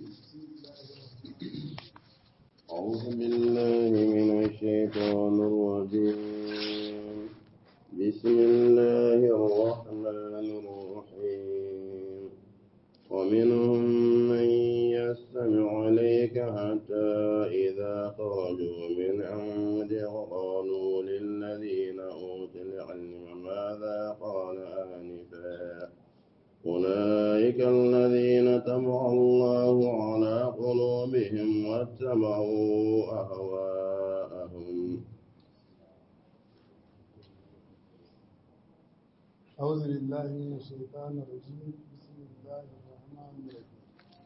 أعوذ بالله من الشيطان الرجيم بسم الله الرحمن الرحيم ومنهم من يستمع إليك حتى إذا خرجوا من عندك قالوا للذين أوتوا العلم ماذا قال آنفا أولئك الذين طبع الله على قلوبهم واتبعوا أهواءهم أعوذ بالله من الشيطان الرجيم بسم الله الرحمن الرحيم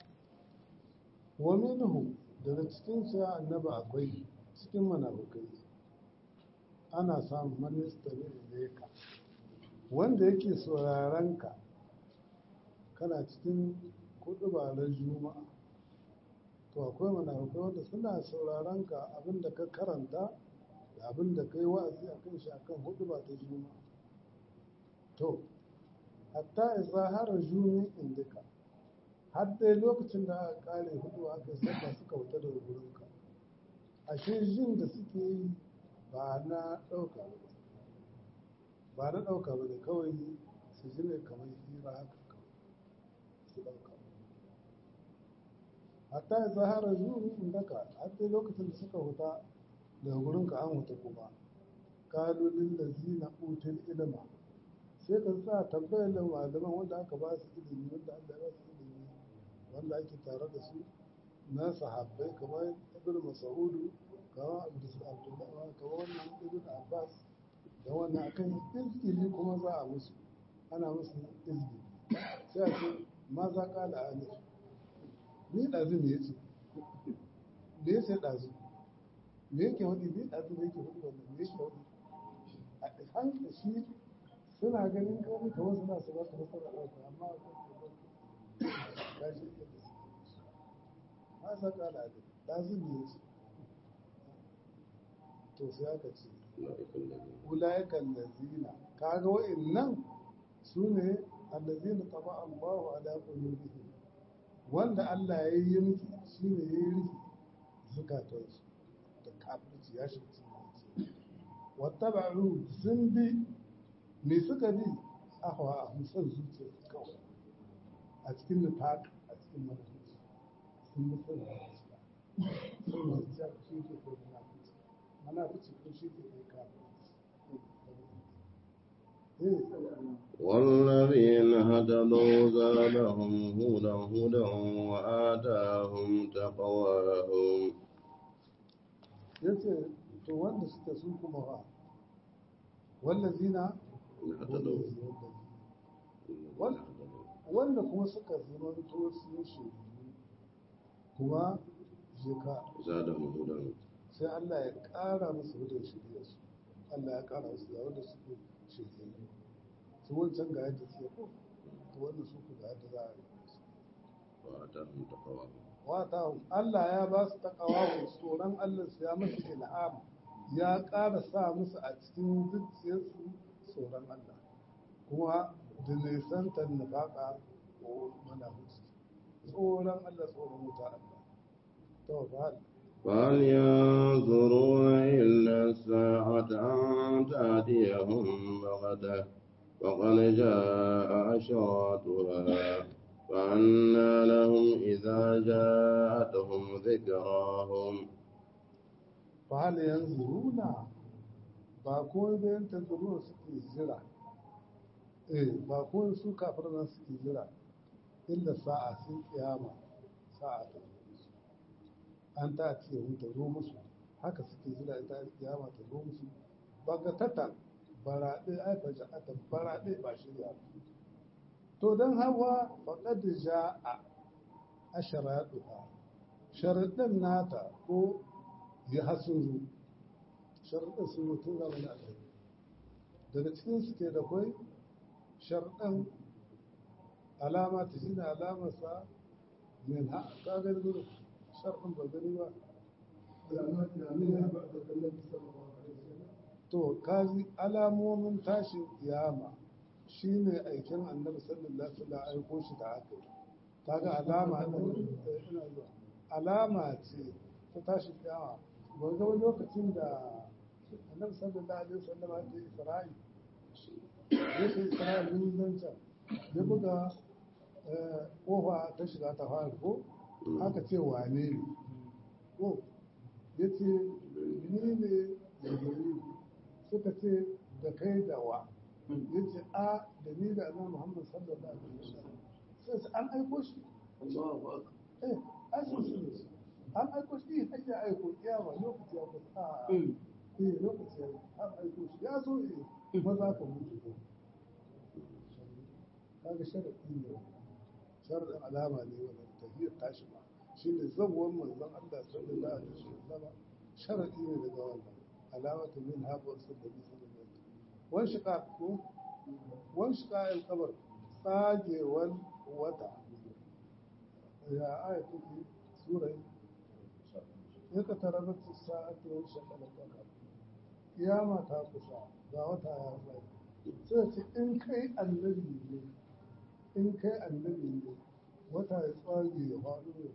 ومنه daga cikin sai annaba akwai cikin munafukai ana samun minista ne ka wanda yake sauraron ka kana cikin kudu ba na juma'a to akwai munafukai wanda suna sauraron ka abinda ka karanta da abinda ka yi wa'azi a kan shi akan hudu ba ta juma'a to hatta isa hara juni indika har dai lokacin da aka kare hudu aka saka suka wuta daga gurinka ashe jin da suke yi ba na ɗauka ba ba na ɗauka ba ne kawai su ji ne kamar hira haka kawai su ɗauka hatta isa hara juni indaka har dai lokacin da suka wuta daga gurinka an wuta kuma kalolin da zina utul ilma sai ka sa tambayar da malaman wanda aka ba su ilimi wanda Allah ya ba su ilimi wanda ake tare da su na sahabbai kamar ibn mas'udu kamar abdullahi kamar wannan ibn abbas da wannan akan izgili kuma za a musu ana musu izgili sai a ce ma za ka da alif ni ɗazu ne ya ce me ya ce ɗazu me yake wani ni ɗazu ne yake wani wannan me yake wani a hankali shi suna ganin kawai kamar suna su baka nasara ɗauka amma a kan ka shi iya da su ma sa ka da ake ɗazin ne ce to sai aka ce ulayakan lazina kaga wa'annan su ne allazina taba Allahu ala qulubihim wanda Allah ya yi miki shi ne ya yi rufi zukatansu da kafirci ya shi wata ba'u sun bi me suka bi ahwa a musan zuciya kawai a cikin nufaq a cikin manufici sun bi son zuciya son zuciya shi ke kai munafici munafici ko shi ke kai kafin والذين هتدوا زادهم هدى هدى وآتاهم تقواهم yace to wanda suka su kuma wa wallazina wanda kuma suka zuranto su shi kuma jika زادهم هدى sai Allah ya ƙara musu hudun shirya su Allah ya ƙara musu da wanda suke shirya su wancan ga yadda suke ko to wanda su ku ga yadda za a yi وآتاهم تقواهم wata Allah ya ba su takawa tsoron Allah su ya musu ilham ya ƙara sa musu a cikin zuciyarsu tsoron Allah kuma da nisantar nufaƙa ko mana hutu tsoron Allah tsoron wuta Allah to ba فهل ينظرون إلا الساعة أن تأتيهم بغتة وقد جاء أشراطها فأنى لهم إذا جاءتهم ذكراهم fahal yanzu runa ba ko bayan tanzuruna suke jira eh ba ko su kafir nan suke jira illa sa'a sun kiyama sa'a ta zo musu an ta ce hun ta zo musu haka suke jira ita kiyama ta zo musu ba ga tata baraɗe ai fa ja'ata baraɗe ba shirya ba to don hawa faƙad ja'a asharaɗuha sharaɗin nata ko ya hasuru sharaɗin sun mutum zama na alhari daga cikin su ke da kwai sharaɗin alama ta shi ne alamarsa min ha ka gani gudu sharaɗin ba gani ba to kaji alamomin tashin kiyama shine aikin annabi sallallahu alaihi wasallam aiko shi da aka yi kaga alama din ina zuwa alama ce ta tashi kiyama ba ga wani lokacin da annabi sallallahu alaihi wasallam ya ce isra'i ya ce isra'i mun zanta ya buga kofa ta shiga ta fara ko aka ce wane ne ko ya ce ni ne da gari suka ce da kai da wa ya ce a da ni da annabi muhammad sallallahu alaihi wasallam sai su an aiko shi eh ai sun su ne an aiko shi har ya aiko kiyama lokaci ya kusa a eh lokaci ya an aiko shi ya zo eh maza ka mutu ko kaga sharadi ne sharadin alama ne wannan tahiyar tashi ba shine zawwan manzon Allah sallallahu alaihi wasallam sharadi ne daga wannan alamatu min habu sallallahu alaihi wasallam wan shiqa ko wan shiqa al-qabr tsagewar wata ya aya take sura ya ka tarabat sa'atu wa shaqa al-qamar kiyama ta kusa ga wata ya tsaya sai ce in kai annabi ne in kai annabi ne wata ya tsage ya faɗo ya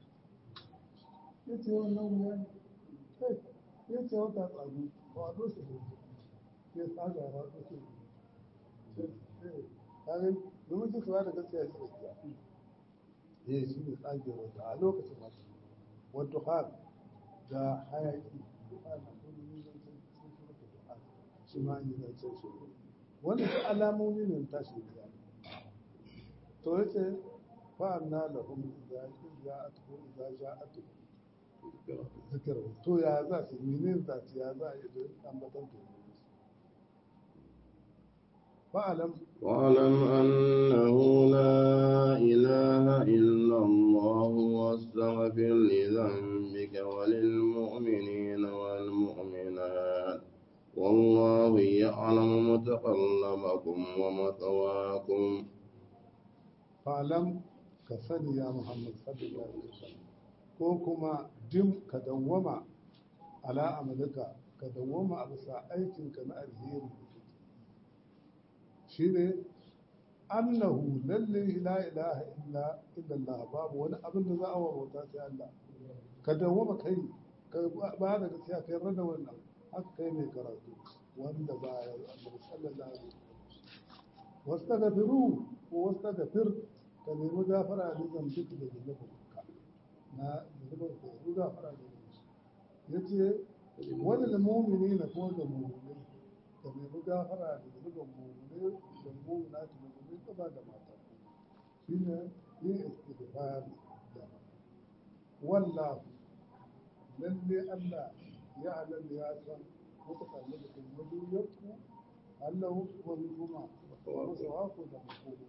ya ce wannan wuya ne kai ya ce wata tsago faɗo su ne ya tsaga ya faɗo su ne kare domin su suwa da gaskiya shi gaskiya ya shi ne tsage wata a lokacin masu wadda har da hayaki ana kuma yin zancen sun surta du'a shi ma yi zancen shi wanda su alamomi ne tashi da to yace fa anna lahum idza ja'atuhum idza ja'atuhum zikr to ya za su menene za su ya za a yi da ambatan to fa'alam واعلم أنه لا إله إلا الله واستغفر لذنبك وللمؤمنين والمؤمنات والله يعلم متقلبكم ومثواكم fa'alam ka sani ya Muhammad sallallahu alaihi wasallam ko kuma dim ka dawwama ala amalika ka dawwama a bisa aikinka na alheri shine annahu lalle la ilaha illa illallah babu wani abin da za a wauta sai Allah ka dawwama kai ka ba da gaskiya kai rada wannan haka kai mai karatu wanda ba ya Allah sallallahu alaihi wasallam واستغفروه واستغفر كلمة غفر لذنب بك لذنبك na zunubin ka yanzu gafara da ya ce wani da mumini na ko da mumini ka nemi gafara da zunubin mumini da mumina ta mumini ba da mata shi ne yin istighfar da wallahu lalle Allah ya halal ya san muka sami da kuma duniyarku Allah kuma kuma wasu haku da hukumu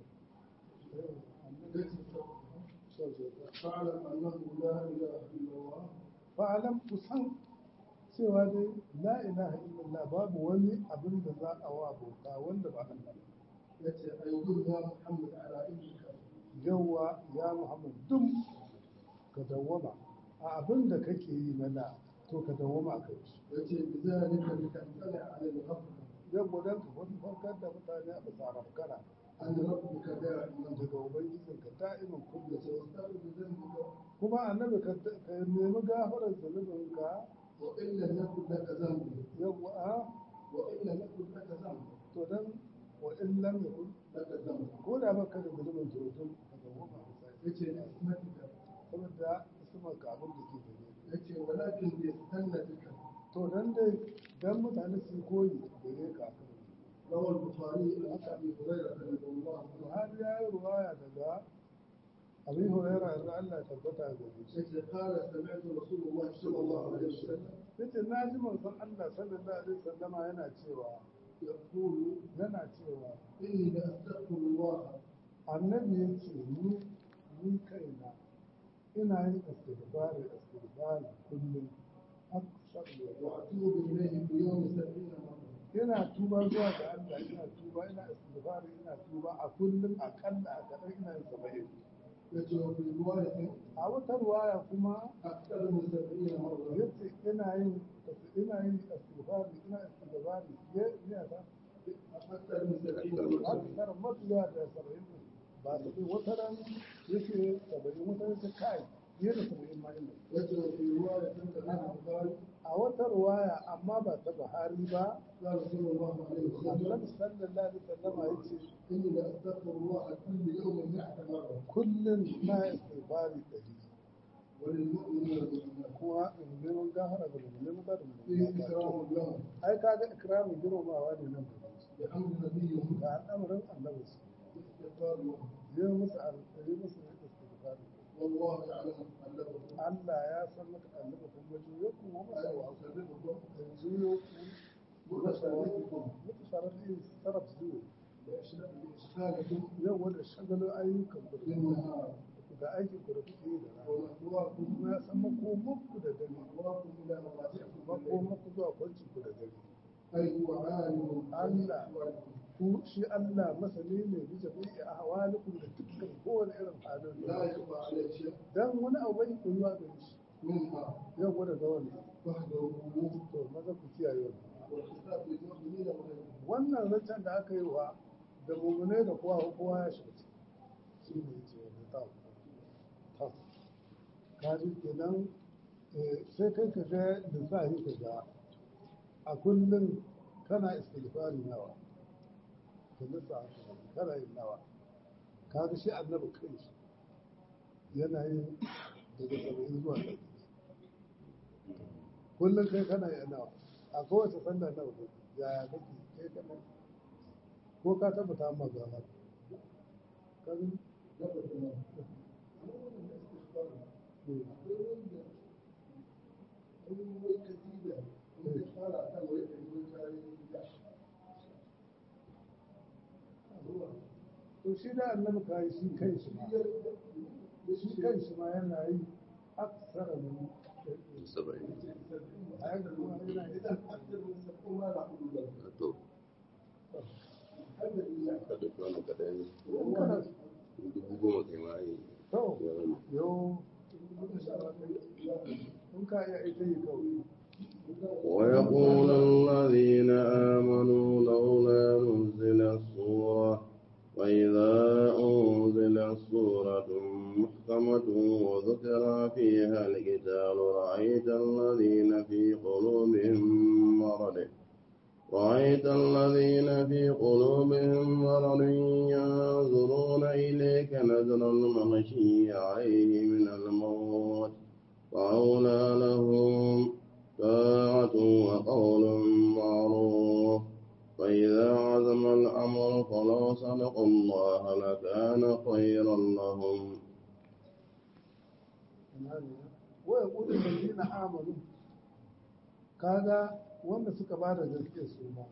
فاعلم انه لا اله الا الله fa'alam kusan cewa dai la ilaha illallah babu wani abin da za a wa bauta wanda ba Allah ba yace ayyuhu ya muhammad ala ilmika yawa ya muhammad dum ka dawwama a abin da kake yi na da to ka dawwama a kai yace bizalika litantala ala al-haqq yawa dan ka wani farkar da mutane a bisa rafkana an rabbika da'iman daga ubangijinka da'iman kullum yastaghfiru bi dhanbika kuma annabi ka ka nemi gafarar zunubinka wa illa yakun laka dhanbu yawa a wa illa yakun laka dhanbu to dan wa in lam yakun laka dhanbu ko da baka da zunubin to to ka dawwama a bisa yace ni ismatika saboda ismar ka abin da ke gare yace walakin bi sannatika to dan dai dan mutane su koyi gare ka akan روى البخاري عن ابي هريره رضي الله عنه Buhari ya yi ruwaya daga Abi Huraira yanzu Allah ya tabbata ga shi yace قال سمعت رسول الله صلى الله عليه وسلم yace na ji manzon Allah sallallahu alaihi wasallama yana cewa يقول yana cewa إني لأستغفر الله annabi yace ni ni kaina ina yin istighfari istighfari kullum aksar da وأتوب إليه في يوم سبعين مرة ina tuba zuwa ga Allah ina tuba ina istighfari ina tuba a kullum akalla a kaɗan ina yin saba'in يجب في رواية a wata ruwaya kuma أكثر من سبعين مرة yace ina yin ina yin istighfari ina istighfari ya ya ta أكثر من سبعين مرة akthar mafiya da saba'in ba su bi wata ran yace saba'in wata ran ta kai fiye da saba'in ma inda وجد في رواية عن البخاري a wata ruwaya amma ba ta Buhari ba قال صلى الله عليه وسلم Annabi sallallahu alaihi wasallam ya ce إني لأستغفر الله كل يوم مئة مرة kullum na istighfari ɗari وللمؤمن والمؤمنات kuma in neman gafara ga mu'minin da فيه mu'minin إكرام لهم ai kaga ikramin girmamawa ne nan gaba بأمر نبيهم ga al'amarin annabi su باستغفار لهم yi musu alƙari musu istighfari والله يعلم قلبكم Allah ya san maka annabi kun ga juyo ku wa masa ألا wa يسلمكم juyo ku متسابقكم mutu sarrafi sarraf juyo بإشغالكم yau wanda shagalin ayyukan ku da بالنهار ga aikin ku da kuke yi da rana ومأواكم kuma ya san makomanku da dare ومأواكم إلى مضاجعكم makomanku zuwa kwancin ku da dare أي هو عالم Allah. بأحوالكم ku shi Allah masani ne bisa bi a hawalikum da dukkan kowane irin halin لا da يخفى عليه شيء dan wani abu bai koyuwa gare shi منها yau gwada ga wani وحده to maza ku kiyaye wannan والخطاب للمؤمنين وغيرهم wannan zancen da aka yi wa da mumune da kowa kowa ya shiga ciki shi ne ce wanda ta ta kaji kenan eh, sai kai ka ga lissafi ka ga a kullum kana istighfari nawa ka lissafi ka ga kana yin nawa kaga shi annabi kai shi yana yin daga saba'in zuwa ɗari kullum kai kana yin nawa a kowace sallah nawa kake yaya kake kai kana ko ka tabbata amma ga haka kaga نبت الله أولا الاستغفار أول كتيبة انتقال أعتم ويكتب to shi da annabi kai shi kai shi ma shi kai shi ma yana yi aksara min saba'in a yadda kuma yana yi to ka ɗauki wani kaɗai in kana dubu goma kai ma yi to ya zama yau in ka iya ita yi kawai ويقول الذين آمنوا لولا نزلت سورة وإذا أنزلت سورة محكمة وذكر فيها القتال رأيت الذين في قلوبهم مرض رأيت الذين في قلوبهم مرض ينظرون إليك نظر المغشي عليه من الموت وأولى لهم طاعة وقول معروف فإذا عزم الأمر فلو صدقوا الله لكان خيرا لهم wa yaqulu allazina amanu kaga wanda suka ba da gaskiya su ma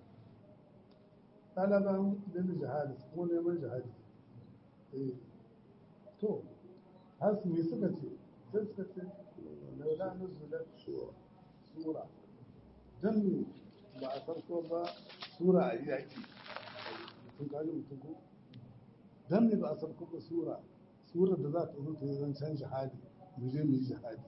talaban lil jihadi ko neman jihadi eh to har su me suka ce sai suka ce laula nuzulat سورة sura dan ne ba a farko ba sura a yaki mutum kaji mutum ko dan ne ba a farko ba sura sura da za ta zo ta yi zancen jihadi mu je mu yi jihadi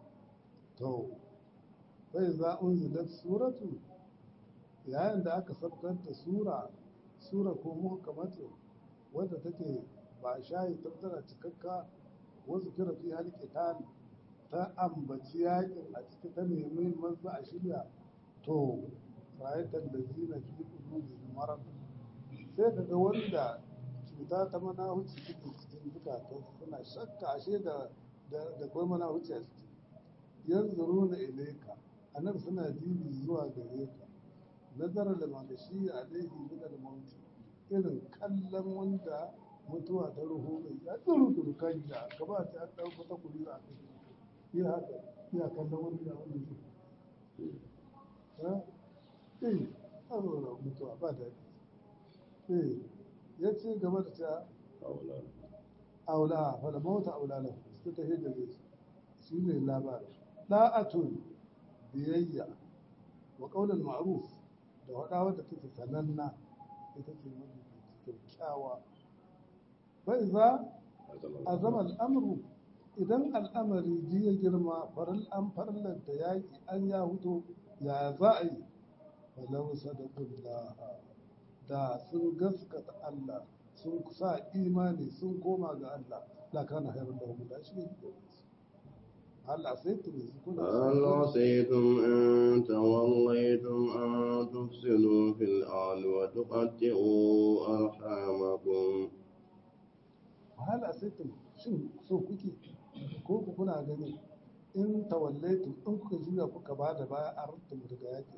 to sai za unzilat suratu yayin da aka sabkar da sura sura ko muhkamatu wadda take ba shayi tattara cikakka wasu kira fi halqitan ta ambaci yakin a cikin ta nemi manzo a shirya to rayatan da zina fi qulubihim marad sai kaga wanda cuta ta mana huci take cikin zukatan suna shakka ashe da da da kai mana huci a ciki yanzuruna ilayka anan suna dibi zuwa gare ka nazara da magashi alaihi min al-maut irin kallon wanda mutuwa ta ruhu mai ya tsuru tsuru kan da ka ba ta an dauko ta kuri a kai ya haka ya kallon wanda ya wani shi ha eh azura mutuwa ba da eh ya ce gaba da ta أولى aula fala mauta aula lahu su ta hidda ne shi ne labarin da'atun biyayya wa qaulul ma'ruf da wada wadda take sananna ita ce mafi kyakkyawa bai za a zama al'amuru idan al'amari ji ya girma faral an farlanta yaƙi an ya huto ya za a yi falau sadaqullah da sun gaskata Allah sun sa imani sun koma ga Allah la kana hayrun lahum da shi ne Allah sai tu ne kuna هل عصيتم إن توليتم أن تفسدوا في الأرض وتقطعوا أرحامكم wahala sai tu shin so kuke ko ku kuna gani in tawallaitu in kuka juya kuka ba da baya a rutun daga yaki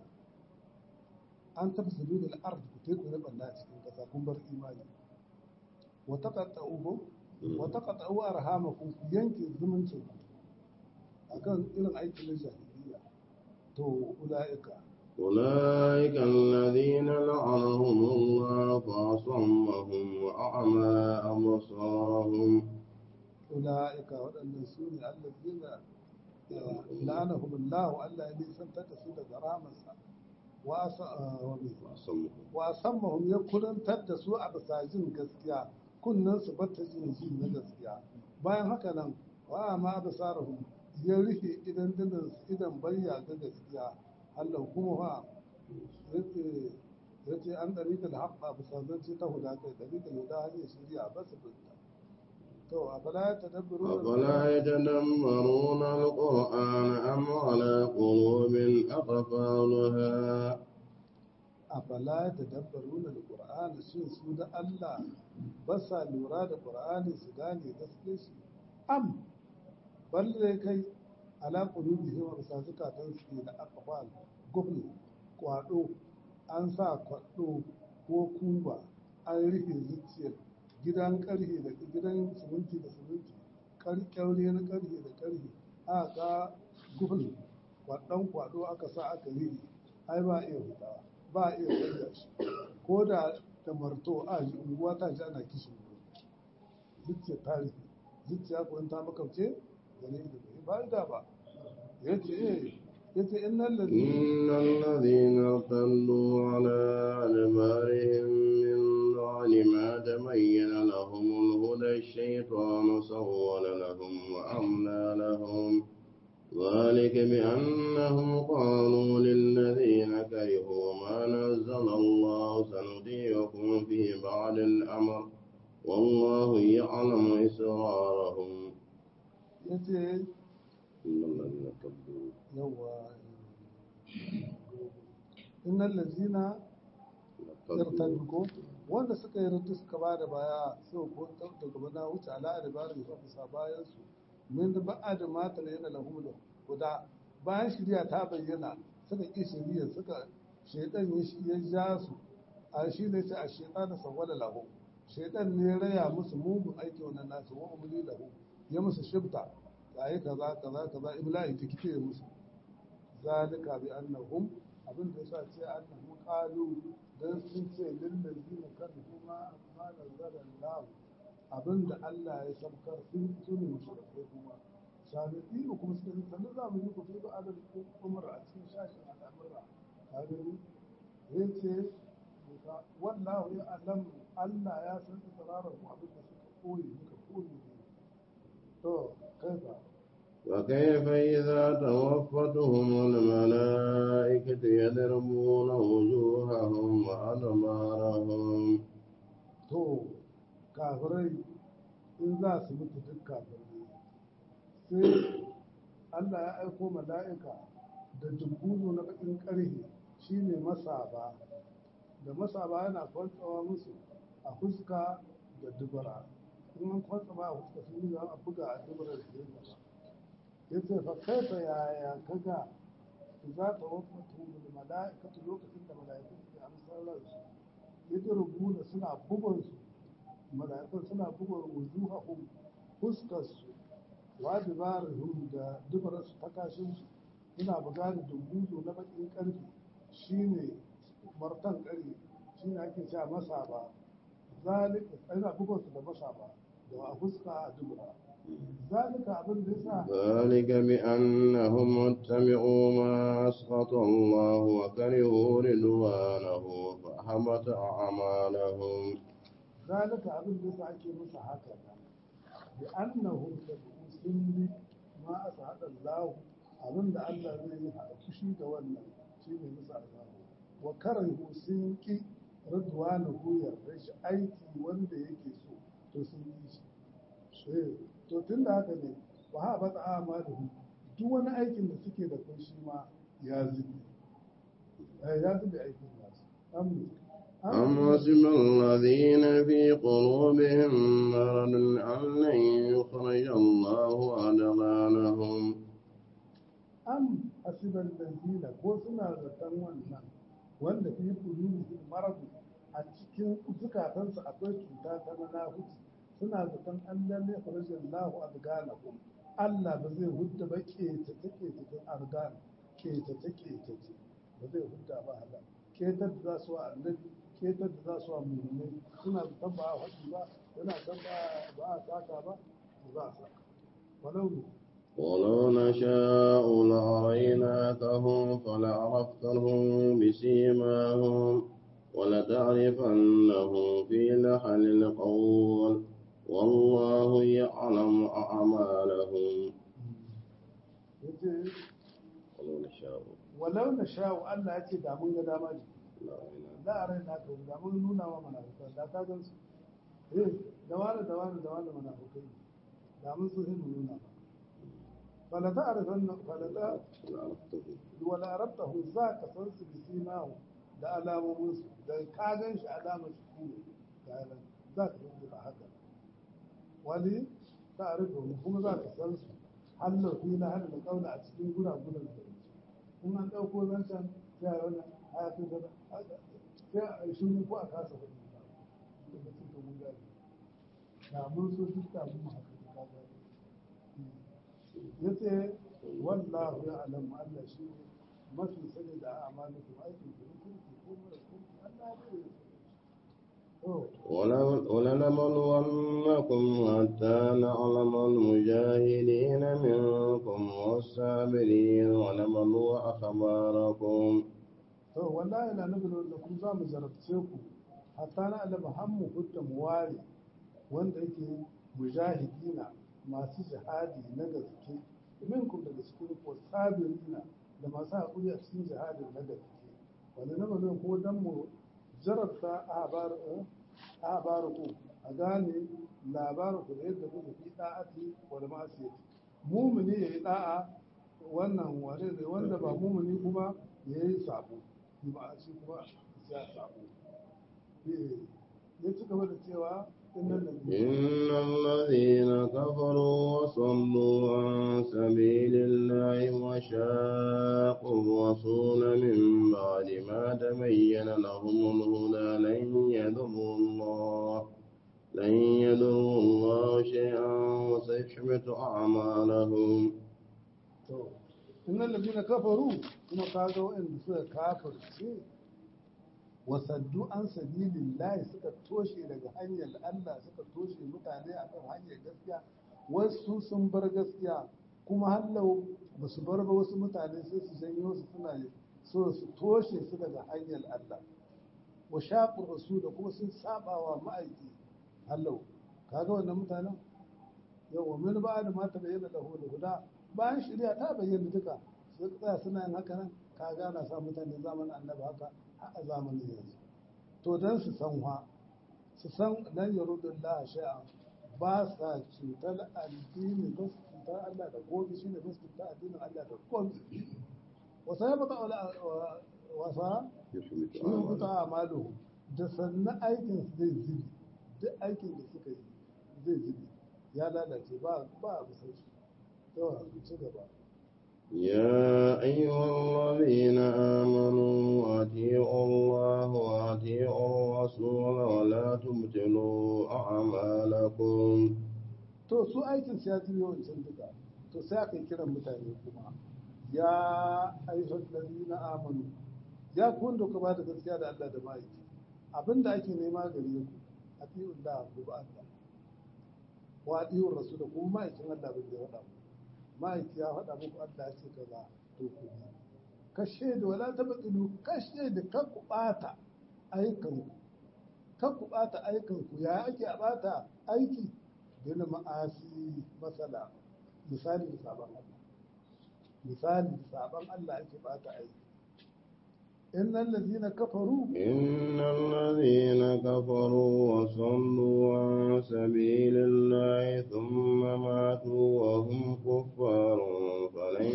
an tafsiru da al'ard ku teku na banda a cikin ƙasa kun bar imani wata qatta'u ko wata qatta'u arhamakum ku yanke zumuncin ku akan irin aikin na jahiliya to ula'ika أولئك الذين لعنهم الله فأصمهم وأعمى أبصارهم ula'ika waɗannan su ne allazina la'anahum Allah Allah ya nisantar da su daga rahamarsa wa asa- wa me? وأصمهم wa sammahum ya kurantar da su a bisa jin gaskiya kunnen su bata jin ji na gaskiya bayan haka nan wa ma basarahum ya rufe idan dinan su idan bayya ga gaskiya Allah kuma fa yace yace an dariƙa da haqqa bisa zance ta huda kai dariƙa huda hanyar shari'a ba su binta to a bala ya tadabbaru أفلا يتدبرون القرآن أم على قلوب أقفالها afala ta dabbaru na alƙur'ani shin su da Allah ba sa lura da ƙur'ani su gane gaske shi am balle kai ala qulubi wa bisa zukatan su da aqfal gubni kwado an sa kwado ko kuba an rufe zuciyar gidan karhe da gidan siminti da siminti kyaure na karhe da karhe a ga gubni kwadon kwado aka sa aka rufe ai ba iya hutawa ba a iya canza shi ko da da marto a ji unguwa ta ji ana kishin wuri zuciya ta rufe zuciya ko in ta makauce da ne da bai ba da ba ya ce eh ya ce in nan da إن الذين ارتدوا على أدبارهم من بعد ما تبين لهم الهدى الشيطان سول لهم وأملى لهم ذلك بأنهم قالوا للذين كرهوا ما نزل الله سنطيعكم في بعض الأمر والله يعلم إسرارهم ya ce إن الذين ارتدوا yawa in nan lazina yartaddu ko wanda suka yi rutu suka ba da baya sai ko da gaba na wuce ala da bari ya kusa bayan su min da ba'a da mata ne yana lahu da guda bayan shirya ta bayyana suka ki shirya suka shedan ya shi ya ja su a shi ne sai a shedan da sawala lahu shedan ne ya raya musu mugun aiki wannan nasu wa umli lahu ya musu shibta yayi kaza kaza kaza ibla'i tikite ya musu zalika bi annahum abin da yasa ce annahum qalu dan sun ce lil ladina kan kuma amma nazara Allah abin da Allah ya sabkar sun tuni mushrikai kuma sanadi kuma suka ce sannan za mu yi ku fi ba'adar umar a cikin shashin al'amura kaga ni yace wallahu ya alam Allah ya san tsararar ku abin da suka koyi muka koyi to kai ba وكيف إذا توفتهم الملائكة يضربون وجوههم وأدبارهم to kafirai in za su mutu duk kafirai sai Allah ya aiko mala'ika da dubbunu na bakin ƙarhe shine masaba da masaba yana kwantsawa musu a fuska da dubara in an kwantsama a fuska sun yi a buga a dubara da ke gaba ya ce fa kaifa yaya kaga za ta wafatu da mala'ikatu lokacin da mala'iku suke amsar ransu ya rubuna suna bugun su mala'ikun suna bugun wujuhahum fuskar su wa dibarihum da dubarar su ta kashin su suna buga da dumbuzo na bakin karfi shine martan kare shine ake cewa masa ba zalika ina bugun su da masa ba da a fuska a dubura zalika abin da yasa ذلك بأنهم اتبعوا ما أسخط الله وكرهوا رضوانه فأحبط أعمالهم ذلك abin da yasa ake musu haka nan bi annahum tabu sunni ma asahada Allah abin da Allah zai yi a fushi da wannan shine musu azabu wa karahu sun ki ridwanahu yarda shi aiki wanda yake so to sun yi shi eh to tunda haka ne wa ha bata amaluhu duk wani aikin da suke da kun shi ma ya zube Eh, ya zube aikin nasu am أم حسب الذين في قلوبهم مرض أن لن يخرج الله أدغانهم am hasiban lazina ko suna zaton wannan wanda fi qulubihim maradu a cikin zukatansu akwai cuta ta manahuci suna zaton Allah ne farajin lahu adganakum Allah ba zai hudda ba ke ta take cikin argan ke ta take ta ce ba zai hudda ba hala ketar da za su wa annabi ketar da za su wa mu'minai suna zaton ba a faɗi ba yana san ba ba a saka ba ba a saka walau ne ولو نشاء لأريناكهم فلعرفتهم بسيماهم ولتعرفنهم في لحن القول والله يعلم أعمالهم yace ولو نشاء walau na sha'u Allah ya ce da mun ga dama ji لأريناكهم za a raina ka da mun nuna wa munafukan da ka gan su eh da wani da wani da wani munafukai da mun so hin nuna ba fala ta arifan fala ta فلعرفتهم wala arabtahu za ka san su bi simahu da alamomin su da ka gan shi alamar shi ne ga nan za ka san da haka wani ta arifahu kuma za ka san su hallar fi na hada da kauna a cikin guragunan da in an ɗauko zancen sai a wani hayatun da sai a yi shuru ko a kasa hudu da da su ka mun gani da mun so duk da mun haka da kaga ya ce wallahu ya alamu Allah shi ne mafi sani da amalukum aikin ku na kirki ko mara kirki Allah ya bai to ولو- ولنبلونكم حتى نعلم المجاهدين منكم والصابرين ونبلو أخباركم to wallahi la nabulu da ku za mu zarabce ku hatta na alama hammu hutta muwari wanda yake mujahidina masu jihadi na gaske minkum daga cikin ku sabirina da masu haƙuri a cikin jihadin na gaske wanda na balo ko dan mu jarabta ahbar ku a gane labarin ku da yadda kuka fi da'ati wal ma'asiyati mumini yayi da'a wannan wane ne wanda ba mumini kuma yayi sabo shi ba shi kuma ya sabo eh ya ci gaba da cewa innal ladina إن الذين كفروا وصلوا عن سبيل الله وشاقوا الرسول من بعد ما تبين لهم الهدى لن يضروا الله لن يضروا الله شيئا وسيحبط أعمالهم to innal ladina kafaru kuma kaga wa'anda suka kafirce wasaddu an sabilillahi suka toshe daga hanyar Allah suka toshe mutane akan hanyar gaskiya wasu sun bar gaskiya kuma hallau ba su bar ba wasu mutane sai su janyo su suna so su toshe su daga hanyar Allah wa shaqur rasul da kuma sun saba wa ma'aiki hallau kaga wannan mutanen yawa min ba da mata bayyana lahu da huda bayan shari'a ta bayyana duka sai ka tsaya suna yin haka nan ka gana sa mutane zamanin annabi haka har a zamanin yanzu to dan su san wa su san lan yarudullah shay'a ba sa cutar addini ba su cutar Allah da gobe shine ba su cutar addinin Allah da gobe wasa ya baka wala wasa يحبط shi ne kuta أعمالهم amalu da sannan aikin su zai zubi duk aikin da suka yi zai zubi ya lalace ba ba a bisa shi yawa ci gaba يا أيها الذين آمنوا أطيعوا الله وأطيعوا الرسول ولا تبطلوا أعمالكم to su aikin su ya ji yawancin duka to sai aka yi kiran mutane kuma ya ayyuhal ladina amanu ya ku wanda ku ba da gaskiya da Allah da ma'aiki abinda ake nema gare ku atiyu da ku ba Allah wa atiyu rasul da kuma ma'aikin Allah bin da ya faɗa muku ma'aiki ya faɗa muku Allah ya ce kaza to ku bi kashe da wala tabtilu kashe da kan ku bata aikan ku kan ku bata aikan ku ya ake a bata aiki bin ma'asi masala misali da sabon Allah misali da sabon Allah ake bata aiki innal ladina kafaru إن الذين كفروا وصلوا عن سبيل الله ثم ماتوا وهم كفار فلن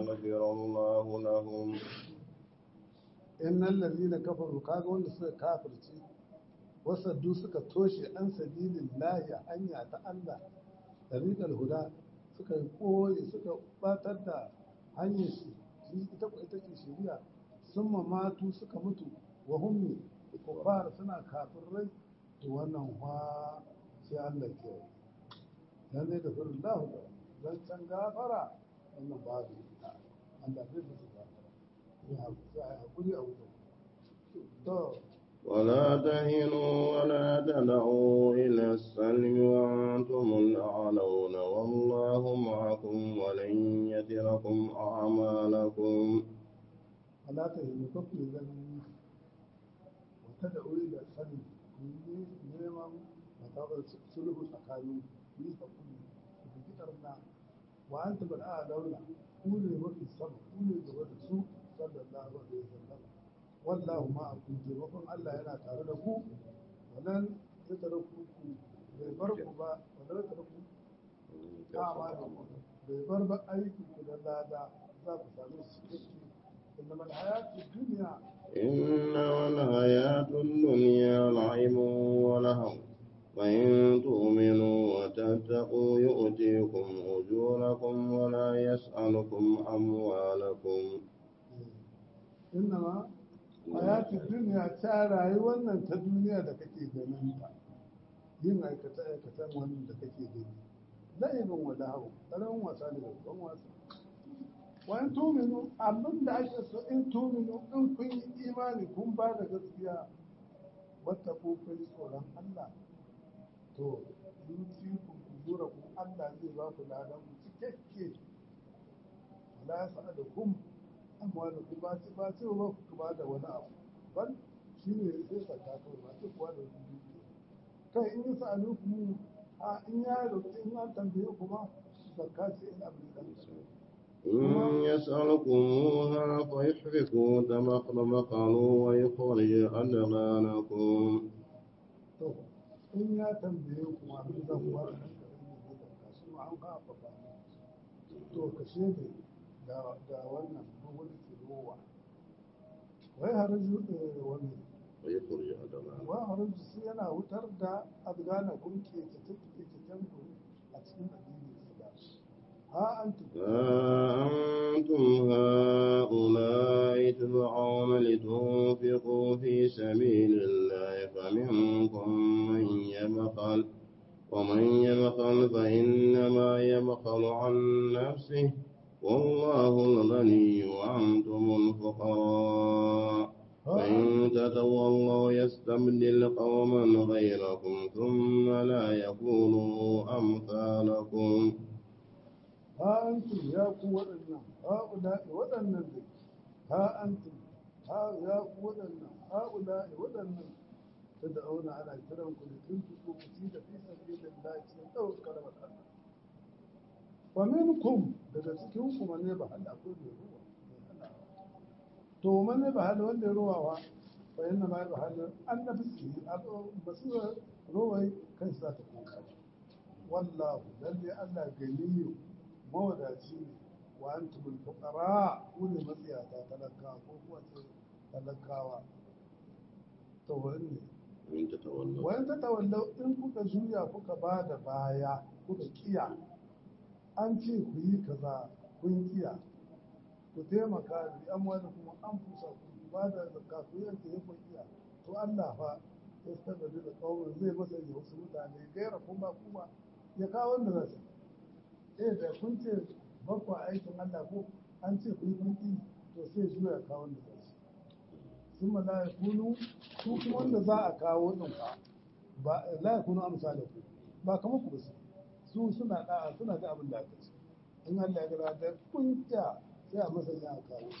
يغفر الله لهم innal ladina kafaru kaga wanda suka kafirce wasaddu suka toshe an sabilin lahi hanya ta Allah tariqal huda suka koyi suka batar da hanyar shi shi ita ko ita ce shari'a summa matu suka mutu wa hum kuffar suna kafirai to wannan fa sai Allah ke dan zai da furin lahu dan can gafara wannan babu ita Allah zai musu gafara ya hakuri a wuta to ولا تهنوا ولا تدعوا إلى السلم وأنتم الأعلون والله معكم ولن يتركم أعمالكم فلا تهنوا كفر ذنبي وتدعوا إلى السلم كل نعمة وتابع سلوك tsakanin ku yi hakuri ku fi karna wa an tabar a daula ku ne mafi sama ku ne gaba da su sallallahu alaihi wasallam wallahu ma akum taimakon Allah yana tare da ku wannan ya tare ku ku bai bar ku ba wannan tare ku dama da ku bai bar ba aiki ku da lada za ku same su cikakke إنما الحياة الدنيا إنما الحياة الدنيا لعب ولهو وإن تؤمنوا وتتقوا يؤتيكم أجوركم ولا يسألكم أموالكم إنما حياة الدنيا تارى wannan ta duniya da kake ganin ta yin aikata aikatan wannan da kake gani la'ibin wala hau tsaron wasa ne babban wasa wani tuminu abin da ake so in tuminu in kun yi imani kun ba da gaskiya wata ko kun tsoron Allah to yuti ku zura ku Allah zai ba ku ladan ku cikakke la yasa da kum amma da ku ba ci ba ci ba ku ba da wani abu ban shine sai ka ta kai ba ci kuwa da wani kai in yi sa'alu ku a in ya roƙi in an tambaye ku ma zakka ce in abin da إن يسألكموها فيحرقوا تمخرمقوا ويخرج أدغانكم to in ya tambaye ku ma abin zan ba da nan da shi ma an ka faɗa to ka shede da da wannan wani tsirowa wai haraju wani ويخرج أدغانكم wai haraju sai yana wutar da adgana kun ke ta ke ta ku a cikin addinin islam ha antum ها أنتم هؤلاء تدعون لتنفقوا في سبيل الله فمنكم من يبخل ومن يبخل فإنما يبخل عن نفسه والله الغني وأنتم الفقراء فإن تتولوا يستبدل قوما غيركم ثم لا يكونوا أمثالكم ha antum ya ku waɗannan ha'ula'i waɗannan ne ha antum ha ya ku waɗannan ha'ula'i waɗannan ta da auna ana kiran ku da tun fi ko kuci da fi sabilin lahi cikin ɗaukar karamar Allah wa minkum daga cikin ku ne ba hal akwai mai ruwa mai halawa to man ne ba hal wanda ya ruwawa fa inna ma ba hal an nafsi basira ruwai kai sa ta kuka wallahu lalle Allah ganiyu mawadaci ne wa an tubul fuqara ku ne matsiyata talakawa ko kuwa ce talakawa to wani إن تتولوا wayan ta tawallau in kuka juya kuka ba da baya kuka kiya an ce ku yi kaza kun kiya ku taimaka bi amma da kuma an fusa ku ba da zakka ku yanke ya kun kiya to Allah fa ya tabbata da kawai zai masanya wasu mutane gaira kuma kuma ya kawo wanda za su eh da kun ce bakwa aikin Allah ko an ce ku yi kunki to sai zuwa ya kawo wanda za su sun ma la yakunu su kuma wanda za a kawo din fa ba la yakunu amsala ku ba kamar ku ba su su suna da suna da abin da aka ce in Allah ya gara da kunta sai a masanya a kawo